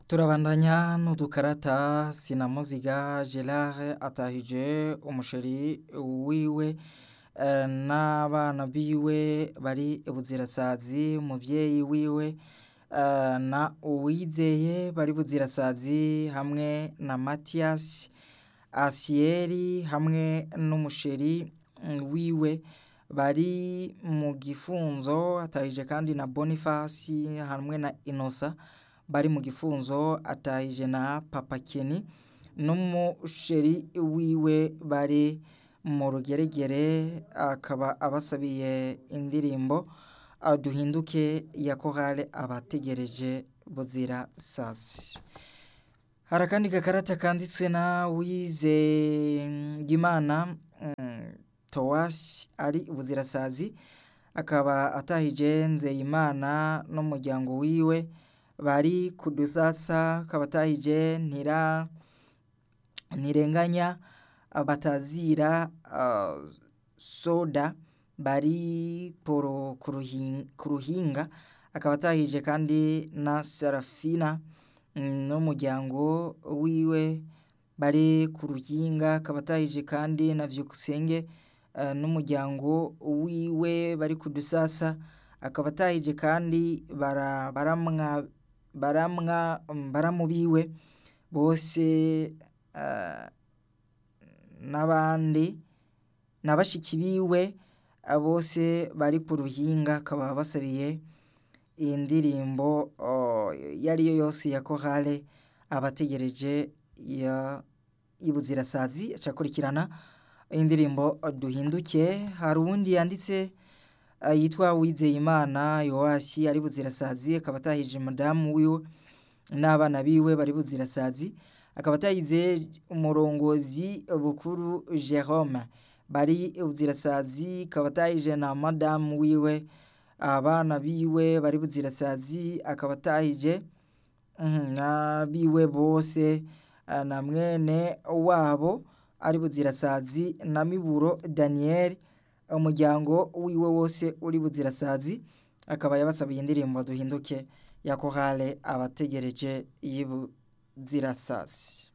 turabandanya n'udukarata sinamuziga gerard atahije umusheri wiwe eh, n'abana biwe bari buzirasazi umuvyeyi wiwe eh, na uwizeye bari buzirasazi hamwe na matiyasi asiyeri hamwe n'umusheri mm, wiwe bari mu gifunzo atahije kandi na bonifasi hamwe na inosa bari mu gifunzo atahije na papa keni n'umusheri wiwe bari mu rugeregere akaba abasabiye indirimbo ah, duhinduke ya korale abategereje buzira sasi hari akandi gakarata kanditswe na wizeyimana mm, towasi ari buzirasazi akaba atahije nzeyimana n'umuryango wiwe bari kudusasa akaba atahije ntira ntirenganya batazira ah, soda bari poro ku ruhin- ku ruhinga akaba atahije kandi na sarafina mm, n'umuryango wiwe bari ku ruhinga akaba atahije kandi na vyukusenge eh, n'umuryango wiwe bari kudusasa akaba atahije kandi bara- baramwa baramwa mm, baramubiwe bose eh, n'abandi na bashiki biwe eh, bose bari ku ruhinga akaba basabiye iyi ndirimbo oh, iyo ari yo yose ya korale abategereje ya y'ibuzirasazi acakurikirana indirimbo duhinduke hari uwundi yanditse eh, yitwa Uwizeyimana Yoasi ari buzirasazi akaba atahije madamu wiwe n'abana biwe bari buzirasazi akaba atahize umurongozi bukuru Jerome bari buzirasazi akaba atahije na madamu wiwe abana biwe bari buzirasazi akaba atahije mhm, n'abiwe bose eh, na mwene wabo ari buzirasazi na miburo Daniel umuryango wiwe wose uri buzirasazi akaba yabasabiye indirimbo duhinduke ya korale abategereje y'ibuzirasazi